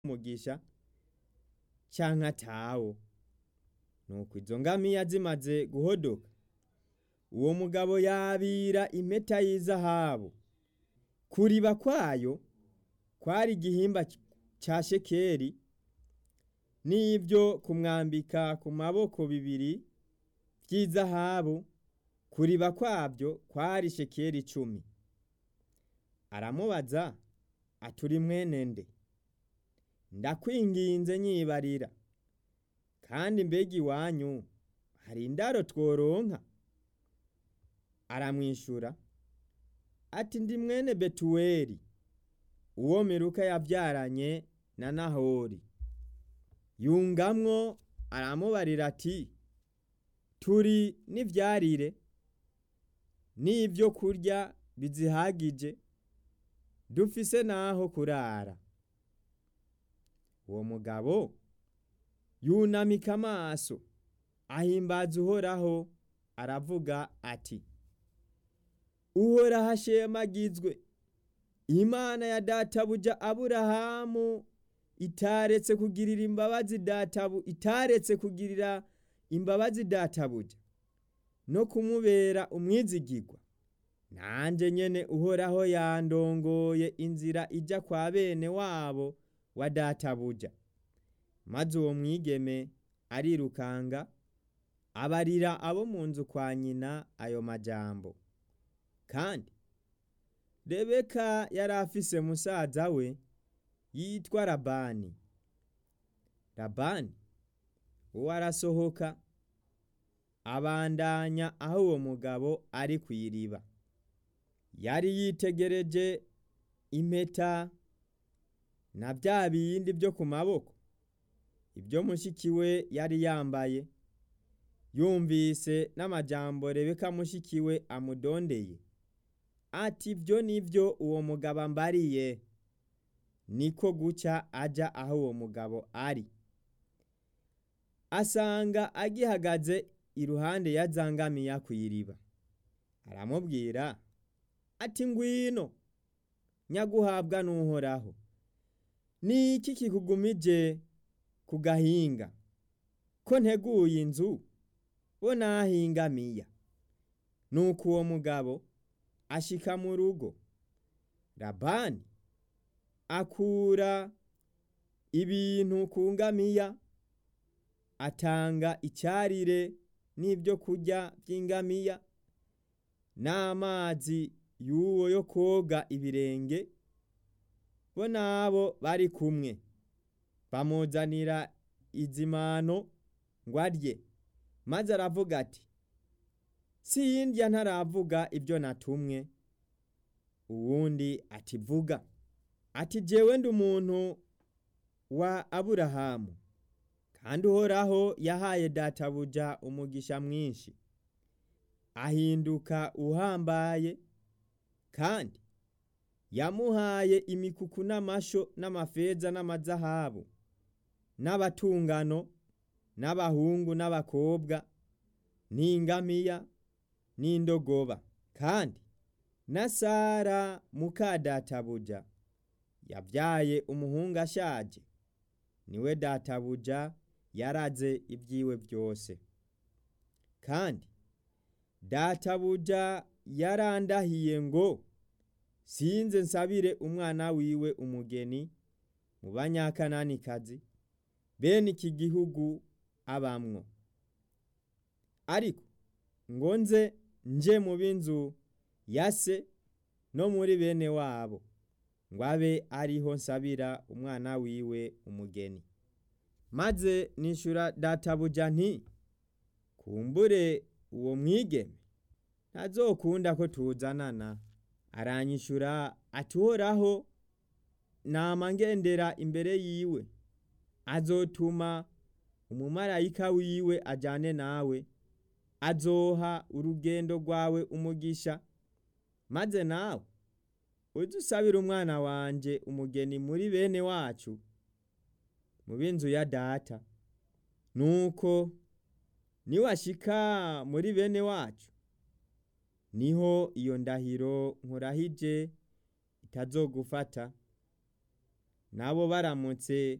umugisha canke atawo nuko izo ngamiya zimaze guhodoka uwo mugabo yabira impeta y'izahabu kuriba kwayo kwari igihimba ca shekeri n'ivyo kumwambika ku maboko bibiri vy'izahabu kuriba kwavyo kwari shekeri icumi aramubaza ati uri mwene nde ndakwinginze nyibarira kandi mbega iwanyu hari indaro tworonka aramwishura ati ndi mwene betuweli uwo miruka yavyaranye na nahori yungamwo aramubarira ati turi n'ivyarire n'ivyo kurya bizihagije dufise naho kurara uwo mugabo yunamika amaso ahimbaza uhoraho aravuga ati uhoraho ashemagizwe imana ya databuja aburahamu itaretse kugirira imbabazi databu itaretse kugirira imbabazi databuja no kumubera umwizigirwa nanje nyene uhoraho yandongoye inzira ija kwa bene wabo wa databuja maze uwo mwigeme arirukanga abarira abo mu nzu kwa nyina ayo majambo kandi rebeka yari afise musaza we yitwa labani labani uwo arasohoka abandanya aho uwo mugabo ari kw'iriba yari yitegereje impeta na vya bindi vyo ku maboko ibyo mushiki we yari yambaye yumvise n'amajambo rebeka mushiki we amudondeye ati ibyo nivyo uwo mugabo ambariye niko guca aja aho uwo mugabo ari asanga agihagaze iruhande ya zangamiya kw'iriba aramubwira ati ngwino nyaguhabwa n'uhoraho ni iki kikugumije ku gahinga ko nteguye inzu bo nahingamiya nuko uwo mugabo ashika mu rugo labani akura ibintu ku ngamiya atanga icyarire n'ibyo kurya by'ingamiya n'amazi y'uwo yo koga ibirenge bo nabo bari kumwe bamuzanira izimano ngo arye maze aravuga ati sindya ntaravuga ibyo natumwe uwundi ati vuga ati jewe ndi umuntu wa aburahamu kandi uhoraho yahaye databuja umugisha mwinshi ahinduka uhambaye kandi yamuhaye imikuku n'amasho n'amafeza n'amazahabu n'abatungano n'abahungu n'abakobwa n'ingamiya n'indogoba kandi na sara muka databuja yabyaye umuhungu ashaje niwe databuja yaraze ibyiwe byose kandi databuja yarandahiye ngo sinze nsabire umwana wiwe umugeni mu banyakananikazi bene iki gihugu abamwo ariko ngo nze nje mu b'inzu ya se no muri bene wabo ngo abe ariho nsabira umwana wiwe umugeni maze nishura databuja nti kumbure uwo mwigeme ntazokunda ko tuzanana aranyishura ati uhoraho nama ngendera imbere yiwe azotuma umumarayika wiwe ajane nawe azoha urugendo rwawe umugisha maze nawe ujye usabira umwana wanje umugeni muri bene wacu mu b'inzu ya data nuko niwashika muri bene wacu niho iyo ndahiro nkurahije itazogufata nabo baramutse